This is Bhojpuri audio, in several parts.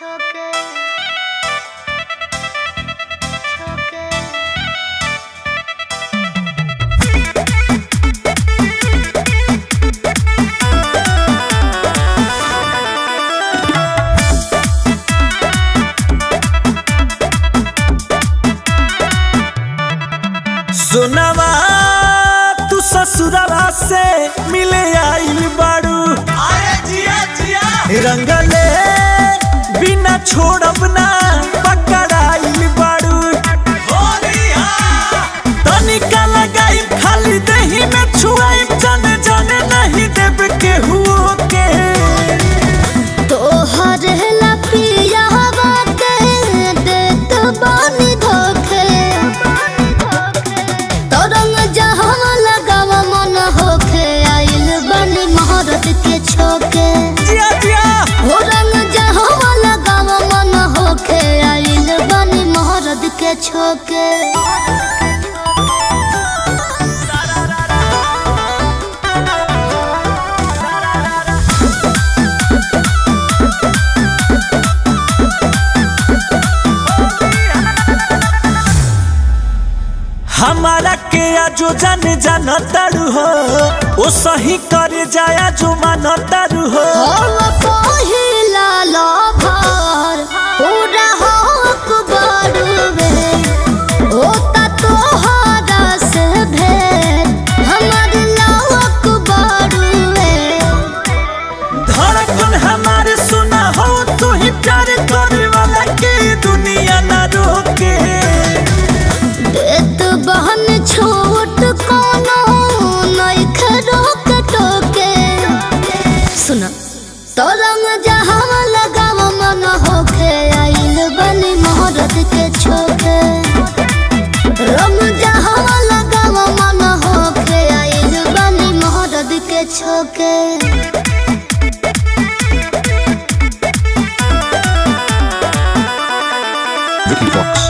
छोके छोके सुनवा तू ससुरवा से मिले आइल बाड़ू अरे जिया जिया रंगले बिना छोड़ब ना पकड़ाइल बाड़ू होलिया तनिका लगाई खाली दही में छुआई जाने जाने नहीं देब केहू के तोहर ला पियावा के देत बानी धोखे तरंग जहाँ लगावा मन होखे आइल बानी महारत के छोके जिया जिया हो रंग जहाँ लगावा मन होखे आइल बानी महारत के छोके हमारा के आजो जाने जाना तारू हो ओ सही करे जाया जो माना तारू हो हम पहिला लभर पूरा हक बड़ुबे होता तोहरा से भेंट हमर लवक बड़ुबे धड़कन हमारे सुना हो तू ही प्यार करे वाला के दुनिया ना रोके देत बहन छोट कोनो नइखे रोक टोके सुना तरंग जहाँ लगाव मन होखे आइल बनी मोहरत के छोके रंग जहाँ लगाव मन होखे आइल बनी मोहरत के छोके Vicky Fox.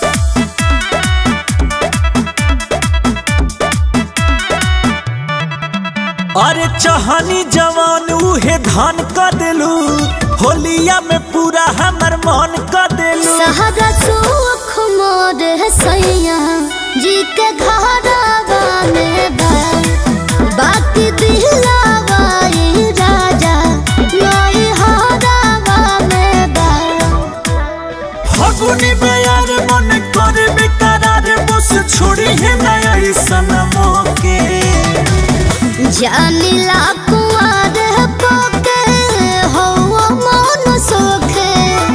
अरे चहनी जवान उहे धान कर देलू होलिया में पूरा हमर मन कर देलू सहरा सुख मोर सैया जी के घरवा में बा बाकी दिलावा ई राजा नई हरवा में बा फगुनी बेयार मन करे बेकरार बस छोड़ी है नया सनमो के जानिला कुआर पोके हो मन सोखे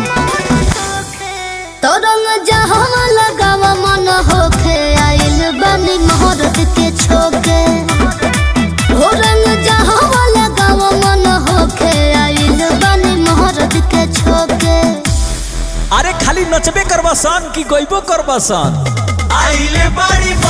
तरंग जहाँ लगावा मन होखे आइल बनी मोहरत के छोके हो रंग जहाँ लगावा मन होखे आइल बनी मोहरत के छोके अरे खाली नचबे करबा सन कि गइबो करबा सन आइले बाड़ी